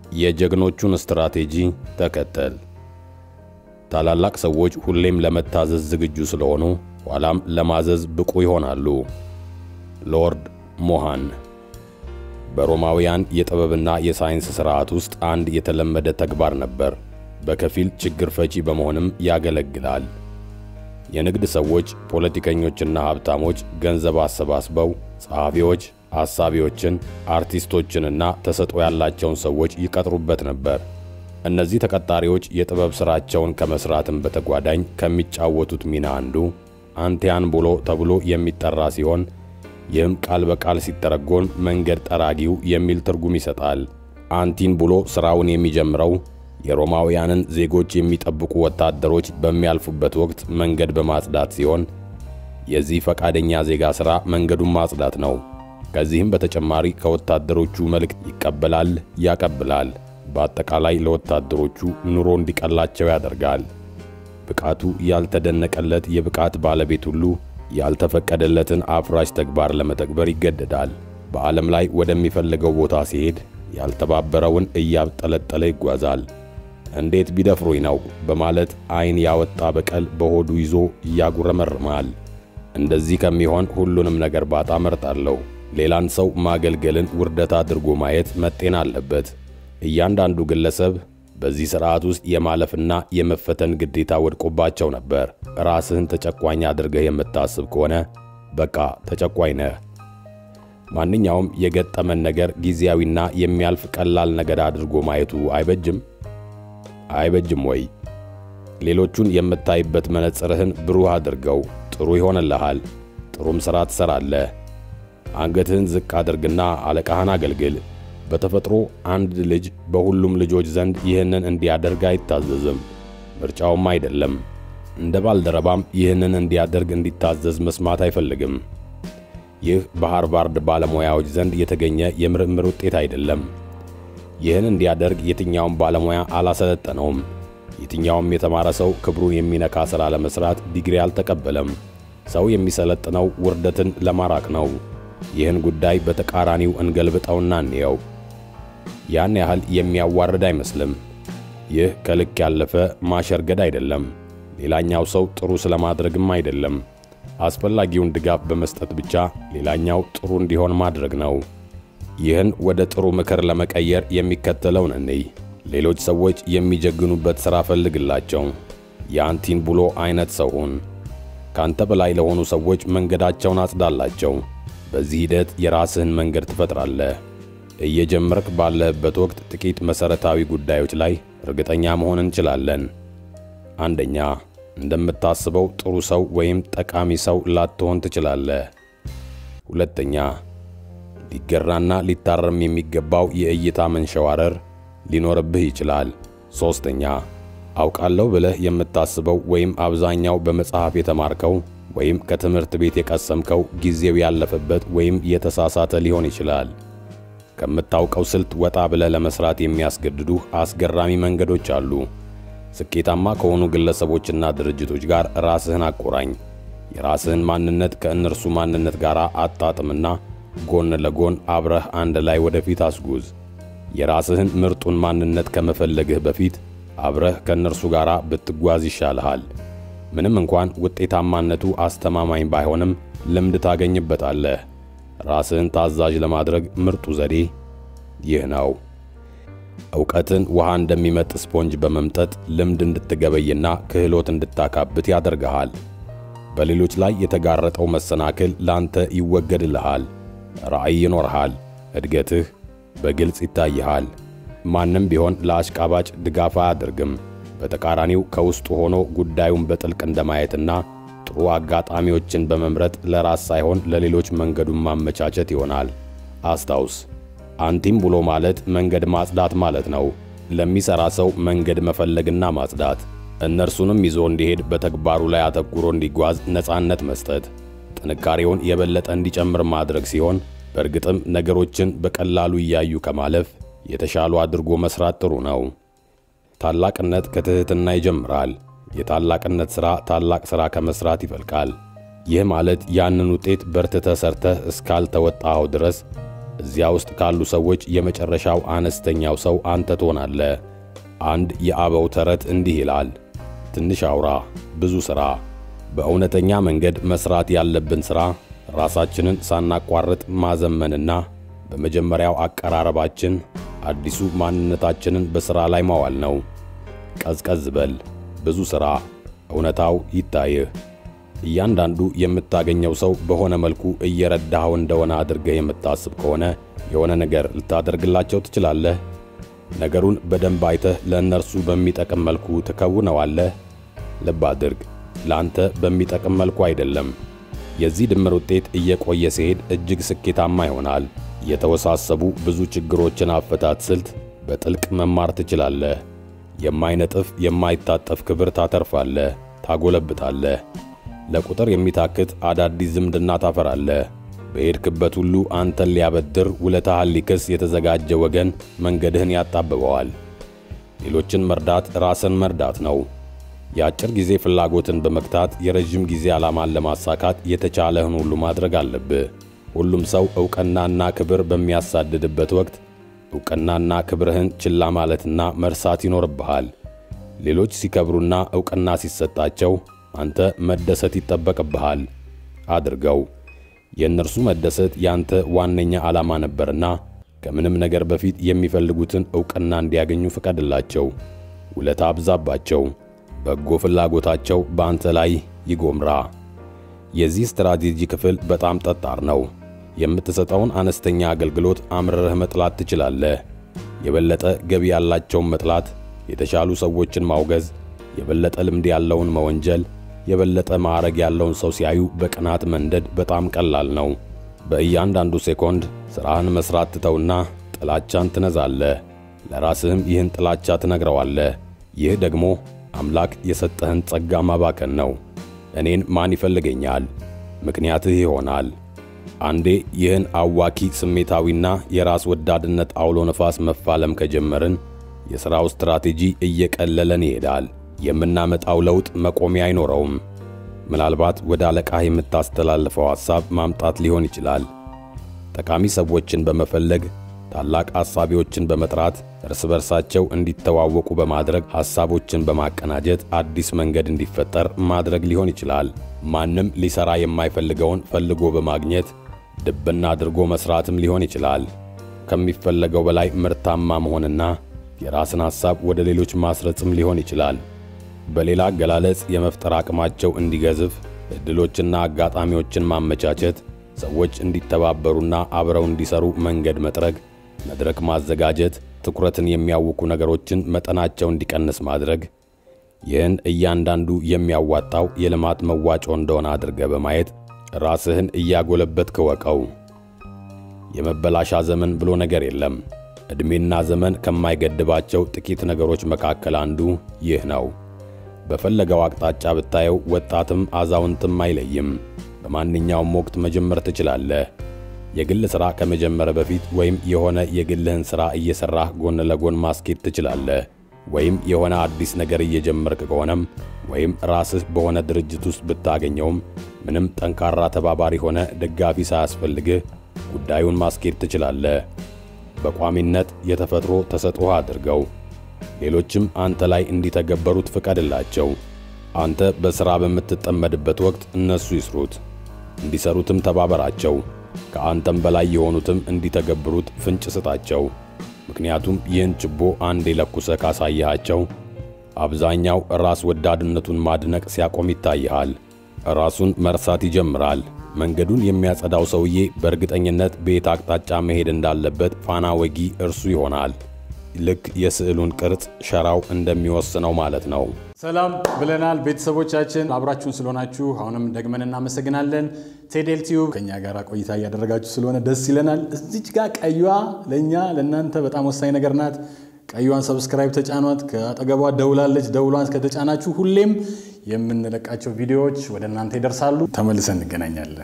የጀግኖቹን ስትራቴጂ ተከተል። ታላላቅ ሰዎች ሁሌም ለመታዘዝ ዝግጁ ስለሆኑ ኋላም ለማዘዝ ብቁ ይሆናሉ። ሎርድ ሞሃን በሮማውያን የጥበብና የሳይንስ ሥርዓት ውስጥ አንድ የተለመደ ተግባር ነበር። በከፊል ችግር ፈቺ በመሆንም ያገለግላል። የንግድ ሰዎች፣ ፖለቲከኞችና ሀብታሞች ገንዘብ አሰባስበው ጸሐፊዎች፣ አሳቢዎችን፣ አርቲስቶችንና ተሰጥኦ ያላቸውን ሰዎች ይቀጥሩበት ነበር። እነዚህ ተቀጣሪዎች የጥበብ ሥራቸውን ከመሥራትም በተጓዳኝ ከሚጫወቱት ሚና አንዱ አንቲያን ብሎ ተብሎ የሚጠራ ሲሆን ይህም ቃል በቃል ሲተረጎን መንገድ ጠራጊው የሚል ትርጉም ይሰጣል። አንቲን ብሎ ሥራውን የሚጀምረው የሮማውያንን ዜጎች የሚጠብቁ ወታደሮች በሚያልፉበት ወቅት መንገድ በማጽዳት ሲሆን የዚህ ፈቃደኛ ዜጋ ሥራ መንገዱን ማጽዳት ነው። ከዚህም በተጨማሪ ከወታደሮቹ መልእክት ይቀበላል፣ ያቀብላል። በአጠቃላይ ለወታደሮቹ ኑሮ እንዲቀላቸው ያደርጋል። ብቃቱ ያልተደነቀለት የብቃት ባለቤት ሁሉ ያልተፈቀደለትን አፍራሽ ተግባር ለመተግበር ይገደዳል። በዓለም ላይ ወደሚፈልገው ቦታ ሲሄድ ያልተባበረውን እያብጠለጠለ ይጓዛል። እንዴት ቢደፍሩኝ ነው በማለት ዓይን ያወጣ በቀል በሆዱ ይዞ እያጉረመርማል። እንደዚህ ከሚሆን ሁሉንም ነገር ባጣ መርጣለሁ። ሌላን ሰው ማገልገልን ውርደት አድርጎ ማየት መጤን አለበት። እያንዳንዱ ግለሰብ በዚህ ሥርዓት ውስጥ የማለፍና የመፈተን ግዴታ ወድቆባቸው ነበር። ራስህን ተጨቋኝ አድርገህ የምታስብ ከሆነ በቃ ተጨቋኝ ነህ። ማንኛውም የገጠመን ነገር ጊዜያዊና የሚያልፍ ቀላል ነገር አድርጎ ማየቱ አይበጅም አይበጅም ወይ? ሌሎቹን የምታይበት መነጽርህን ብሩህ አድርገው። ጥሩ ይሆንልሃል። ጥሩም ሥራ ትሠራለህ። አንገትህን ዝቅ አድርግና አለቃህን አገልግል። በተፈጥሮ አንድ ልጅ በሁሉም ልጆች ዘንድ ይህንን እንዲያደርግ አይታዘዝም፣ ምርጫውም አይደለም። እንደ ባልደረባም ይህንን እንዲያደርግ እንዲታዘዝ መስማት አይፈልግም። ይህ በሃርቫርድ ባለሙያዎች ዘንድ የተገኘ የምርምር ውጤት አይደለም። ይህን እንዲያደርግ የትኛውም ባለሙያ አላሰለጠነውም። የትኛውም የተማረ ሰው ክብሩን የሚነካ ሥራ ለመሥራት ዲግሪ አልተቀበለም። ሰው የሚሰለጥነው ውርደትን ለማራቅ ነው። ይህን ጉዳይ በተቃራኒው እንገልብጠውና እንየው። ያን ያህል የሚያዋርድ አይመስልም። ይህ ከልክ ያለፈ ማሸርገድ አይደለም። ሌላኛው ሰው ጥሩ ስለማድረግም አይደለም። አስፈላጊውን ድጋፍ በመስጠት ብቻ ሌላኛው ጥሩ እንዲሆን ማድረግ ነው። ይህን ወደ ጥሩ ምክር ለመቀየር የሚከተለውን እንይ። ሌሎች ሰዎች የሚጀግኑበት ሥራ ፈልግላቸው። የአንቲን ብሎ አይነት ሰው ሁን። ካንተ በላይ ለሆኑ ሰዎች መንገዳቸውን አጽዳላቸው። በዚህ ሂደት የራስህን መንገድ ትፈጥራለህ። እየጀመርክ ባለህበት ወቅት ጥቂት መሠረታዊ ጉዳዮች ላይ እርግጠኛ መሆን እንችላለን። አንደኛ፣ እንደምታስበው ጥሩ ሰው ወይም ጠቃሚ ሰው ላትሆን ትችላለህ። ሁለተኛ፣ ሊገራና ሊታረም የሚገባው የእይታ መንሸዋረር ሊኖርብህ ይችላል። ሦስተኛ፣ አውቃለሁ ብለህ የምታስበው ወይም አብዛኛው በመጽሐፍ የተማርከው ወይም ከትምህርት ቤት የቀሰምከው ጊዜው ያለፈበት ወይም የተሳሳተ ሊሆን ይችላል። ከምታውቀው ስልት ወጣ ብለህ ለመስራት የሚያስገድዱህ አስገራሚ መንገዶች አሉ። ስኬታማ ከሆኑ ግለሰቦችና ድርጅቶች ጋር ራስህን አቆራኝ። የራስህን ማንነት ከእነርሱ ማንነት ጋር አጣጥምና ጎን ለጎን አብረህ አንድ ላይ ወደፊት አስጉዝ። የራስህን ምርጡን ማንነት ከመፈለግህ በፊት አብረህ ከእነርሱ ጋር ብትጓዝ ይሻልሃል። ምንም እንኳን ውጤታማነቱ አስተማማኝ ባይሆንም ልምድ ታገኝበታለህ። ራስህን ታዛዥ ለማድረግ ምርጡ ዘዴ ይህ ነው። ዕውቀትን ውሃ እንደሚመጥ ስፖንጅ በመምጠጥ ልምድ እንድትገበይና ክህሎት እንድታካብት ያደርግሃል። በሌሎች ላይ የተጋረጠው መሰናክል ላንተ ይወገድልሃል። ራዕይ ይኖርሃል። እድገትህ በግልጽ ይታይሃል። ማንም ቢሆን ለአሽቃባጭ ድጋፍ አያደርግም። በተቃራኒው ከውስጡ ሆኖ ጉዳዩን በጥልቅ እንደማየትና ጥሩ አጋጣሚዎችን በመምረጥ ለራስ ሳይሆን ለሌሎች መንገዱን ማመቻቸት ይሆናል። አስታውስ፣ አንቲም ብሎ ማለት መንገድ ማጽዳት ማለት ነው። ለሚሠራ ሰው መንገድ መፈለግና ማጽዳት፣ እነርሱንም ይዞ እንዲሄድ በተግባሩ ላይ አተኩሮ እንዲጓዝ ነፃነት መስጠት፣ ጥንካሬውን የበለጠ እንዲጨምር ማድረግ ሲሆን በእርግጥም ነገሮችን በቀላሉ እያዩ ከማለፍ የተሻሉ አድርጎ መስራት ጥሩ ነው። ታላቅነት ከትሕትና ይጀምራል። የታላቅነት ሥራ ታላቅ ሥራ ከመሥራት ይፈልቃል። ይህ ማለት ያንን ውጤት በርትተህ ሰርተህ እስካልተወጣኸው ድረስ እዚያ ውስጥ ካሉ ሰዎች የመጨረሻው አነስተኛው ሰው አንተ ትሆናለህ። አንድ የአበው ተረት እንዲህ ይላል፣ ትንሽ አውራ ብዙ ሥራ። በእውነተኛ መንገድ መሥራት ያለብን ሥራ ራሳችንን ሳናቋርጥ ማዘመንና በመጀመሪያው አቀራረባችን አዲሱ ማንነታችንን በሥራ ላይ ማዋል ነው። ቀዝቀዝ በል፣ ብዙ ሥራ፣ እውነታው ይታይህ። እያንዳንዱ የምታገኘው ሰው በሆነ መልኩ እየረዳኸው እንደሆነ አድርገህ የምታስብ ከሆነ የሆነ ነገር ልታደርግላቸው ትችላለህ። ነገሩን በደንብ አይተህ ለእነርሱ በሚጠቅም መልኩ ትከውነዋለህ። ልብ አድርግ፣ ለአንተ በሚጠቅም መልኩ አይደለም። የዚህ ድምር ውጤት እየቆየ ሲሄድ እጅግ ስኬታማ ይሆናል። የተወሳሰቡ ብዙ ችግሮችን አፈታት ስልት በጥልቅ መማር ትችላለህ። የማይነጥፍ የማይታጠፍ ክብር ታተርፋለህ፣ ታጎለብታለህ። ለቁጥር የሚታክት አዳዲስ ዝምድና ታፈራለህ። በሄድክበት ሁሉ አንተን ሊያበድር ውለታህን ሊክስ የተዘጋጀ ወገን መንገድህን ያጣብበዋል። ሌሎችን መርዳት ራስን መርዳት ነው። የአጭር ጊዜ ፍላጎትን በመግታት የረዥም ጊዜ ዓላማን ለማሳካት የተቻለህን ሁሉ ማድረግ አለብህ። ሁሉም ሰው ዕውቅናና ክብር በሚያሳድድበት ወቅት ዕውቅናና ክብርህን ችላ ማለትና መርሳት ይኖርብሃል። ሌሎች ሲከብሩና ዕውቅና ሲሰጣቸው አንተ መደሰት ይጠበቅብሃል። አድርገው። የእነርሱ መደሰት ያንተ ዋነኛ ዓላማ ነበርና ከምንም ነገር በፊት የሚፈልጉትን ዕውቅና እንዲያገኙ ፍቀድላቸው። ውለታ አብዛባቸው። በጎ ፍላጎታቸው በአንተ ላይ ይጎምራ። የዚህ ስትራቴጂ ክፍል በጣም ጠጣር ነው። የምትሰጠውን አነስተኛ አገልግሎት አምርረህ መጥላት ትችላለህ። የበለጠ ገቢ ያላቸውን መጥላት፣ የተሻሉ ሰዎችን ማውገዝ፣ የበለጠ ልምድ ያለውን መወንጀል፣ የበለጠ ማዕረግ ያለውን ሰው ሲያዩ በቅናት መንደድ በጣም ቀላል ነው። በእያንዳንዱ ሴኮንድ ሥራህን መሥራት ትተውና ጥላቻን ትነዛለህ። ለራስህም ይህን ጥላቻ ትነግረዋለህ። ይህ ደግሞ አምላክ የሰጠህን ጸጋ ማባከን ነው። እኔን ማን ይፈልገኛል? ምክንያትህ ይሆናል። አንዴ ይህን አዋኪ ስሜታዊና የራስ ወዳድነት አውሎ ነፋስ መፋለም ከጀመርን የሥራው ስትራቴጂ እየቀለለን ይሄዳል። የምናመጣው ለውጥ መቆሚያ አይኖረውም። ምናልባት ወደ አለቃህ የምታስተላልፈው ሐሳብ ማምጣት ሊሆን ይችላል። ጠቃሚ ሰዎችን በመፈለግ ታላቅ ሐሳቢዎችን በመጥራት እርስ በርሳቸው እንዲተዋወቁ በማድረግ ሐሳቦችን በማቀናጀት አዲስ መንገድ እንዲፈጠር ማድረግ ሊሆን ይችላል። ማንም ሊሰራ የማይፈልገውን ፈልጎ በማግኘት ድብና አድርጎ መስራትም ሊሆን ይችላል። ከሚፈለገው በላይ ምርታማ መሆንና የራስን ሐሳብ ወደ ሌሎች ማስረጽም ሊሆን ይችላል። በሌላ አገላለጽ የመፍጠር አቅማቸው እንዲገዝፍ ዕድሎችና አጋጣሚዎችን ማመቻቸት፣ ሰዎች እንዲተባበሩና አብረው እንዲሰሩ መንገድ መጥረግ፣ መድረክ ማዘጋጀት፣ ትኩረትን የሚያውኩ ነገሮችን መጠናቸው እንዲቀንስ ማድረግ። ይህን እያንዳንዱ የሚያዋጣው የልማት መዋጮ እንደሆነ አድርገ በማየት ራስህን እያጎለበትክ እወቀው። የመበላሻ ዘመን ብሎ ነገር የለም። ዕድሜና ዘመን ከማይገድባቸው ጥቂት ነገሮች መካከል አንዱ ይህ ነው። በፈለገው አቅጣጫ ብታየው ወጣትም አዛውንትም አይለይም። በማንኛውም ወቅት መጀመር ትችላለህ። የግል ሥራ ከመጀመር በፊት ወይም የሆነ የግልህን ሥራ እየሠራህ ጎን ለጎን ማስኬድ ትችላለህ። ወይም የሆነ አዲስ ነገር እየጀመርክ ከሆነም ወይም ራስህ በሆነ ድርጅት ውስጥ ብታገኘውም ምንም ጠንካራ ተባባሪ ሆነ ደጋፊ ሳያስፈልግህ ጉዳዩን ማስኬድ ትችላለህ። በቋሚነት የተፈጥሮ ተሰጥኦህ አድርገው። ሌሎችም አንተ ላይ እንዲተገበሩት ፍቀድላቸው። አንተ በሥራ በምትጠመድበት ወቅት እነሱ ይስሩት፣ እንዲሰሩትም ተባበራቸው። ከአንተም በላይ የሆኑትም እንዲተገብሩት ፍንጭ ስጣቸው። ምክንያቱም ይህን ችቦ አንዴ ለኩሰ ካሳየሃቸው አብዛኛው ራስ ወዳድነቱን ማድነቅ ሲያቆም ይታይሃል። ራሱን መርሳት ይጀምራል። መንገዱን የሚያጸዳው ሰውዬ በእርግጠኝነት በየት አቅጣጫ መሄድ እንዳለበት ፋና ወጊ እርሱ ይሆናል። ልክ የስዕሉን ቅርጽ ሸራው እንደሚወስነው ማለት ነው። ሰላም ብለናል ቤተሰቦቻችን፣ አብራችሁን ስለሆናችሁ አሁንም ደግመን እናመሰግናለን። ቴዴል ቲዩብ ከእኛ ጋር ቆይታ እያደረጋችሁ ስለሆነ ደስ ይለናል። እዚች ጋር ቀዩዋ ለእኛ ለእናንተ በጣም ወሳኝ ነገር ናት። ቀዩዋን ሰብስክራይብ ተጫኗት። ከአጠገቧ ደውላለች። ደውሏን ከተጫናችሁ ሁሌም የምንለቃቸው ቪዲዮዎች ወደ እናንተ ይደርሳሉ። ተመልሰን እንገናኛለን።